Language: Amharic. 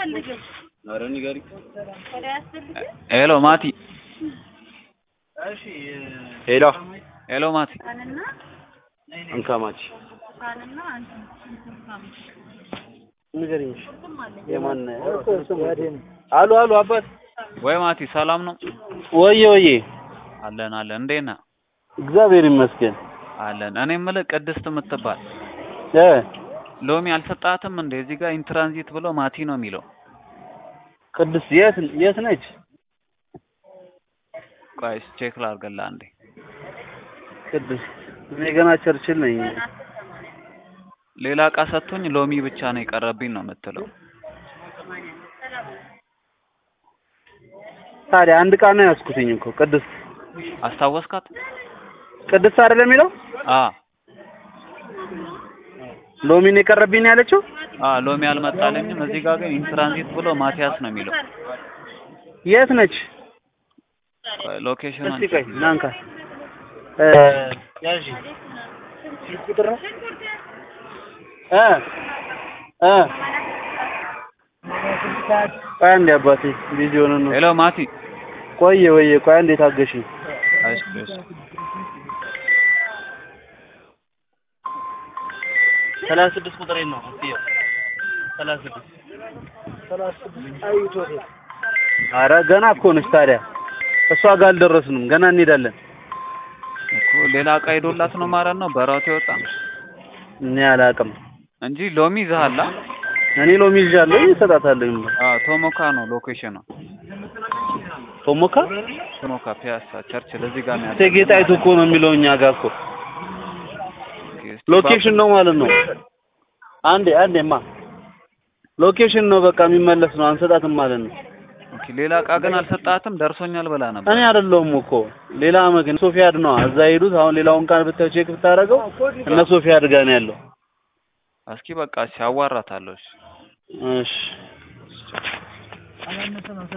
አያስፈልግም። ኧረ ንገሪኝ። ወደ አያስፈልግም። ሄሎ ማቲ፣ ሄሎ ሄሎ ማቲ፣ ካንና እንካማች ካንና አንተ እንትን ንገሪኝ። ቁርጥም አለኝ። የማን አሉ አሉ አባት ወይ ማቲ፣ ሰላም ነው? ወየ ወየ አለን አለን። እንዴት ነህ? እግዚአብሔር ይመስገን አለን። እኔ የምልህ ቅድስት የምትባል እ ሎሚ አልሰጣትም እንዴ? እዚህ ጋር ኢንትራንዚት ብሎ ማቲ ነው የሚለው። ቅድስት የት የት ነች? ቆይ ቼክ ላድርግልህ አንዴ። ቅድስት እኔ ገና ቸርችል ነኝ። ሌላ እቃ ሰጥቶኝ ሎሚ ብቻ ነው የቀረብኝ ነው የምትለው። ታዲያ አንድ ዕቃ ነው ያዝኩትኝ እኮ ቅድስት አስታወስካት? ቅድስት አይደለም የሚለው አ ሎሚን የቀረብኝ ነው ያለችው። አ ሎሚ አልመጣልኝም። እዚህ ጋር ግን ኢንትራንዚት ብሎ ማቲያስ ነው የሚለው። የት ነች? ቆይ ሎኬሽኑን እስቲ ቆይ ናንካ እ ያዢ ቁጥር ነው እ እ ቆይ አንዴ አባቴ ቢዚ ሆነ ነው። ሄሎ ማቲ። ቆየ ወየ ቆይ አንዴ ታገሽኝ። እሺ እሺ። ሰላሳ ስድስት ቁጥር ነው እስኪየው ሰላሳ ስድስት ኧረ ገና እኮ ነች ታዲያ እሷ ጋር አልደረስንም ገና እንሄዳለን እኮ ሌላ እቃ ሄዶላት ነው ማለት ነው በራቱ የወጣ እኔ አላውቅም እንጂ ሎሚ ይዘሃል። አ? እኔ ሎሚ ይዣለሁ እሰጣታለሁ አ ቶሞካ ነው ሎኬሽኑ። ቶሞካ ቶሞካ ፒያሳ ቸርችል እዚህ ጋር ነው እቴጌ ጣይቱ እኮ ነው የሚለው እኛ ጋር እኮ ሎኬሽን ነው ማለት ነው አንዴ አንዴማ ሎኬሽን ነው በቃ የሚመለስ ነው አንሰጣትም ማለት ነው ኦኬ ሌላ እቃ ግን አልሰጣትም ደርሶኛል ብላ ነበር። እኔ አይደለሁም እኮ ሌላ መግን ሶፊያድ ነው እዛ ሄዱት አሁን ሌላውን ቃል ብታዩ ቼክ ብታደርገው እነ ሶፊያድ ጋር ነው ያለው እስኪ በቃ ሲያዋራታለሁ። እሺ እሺ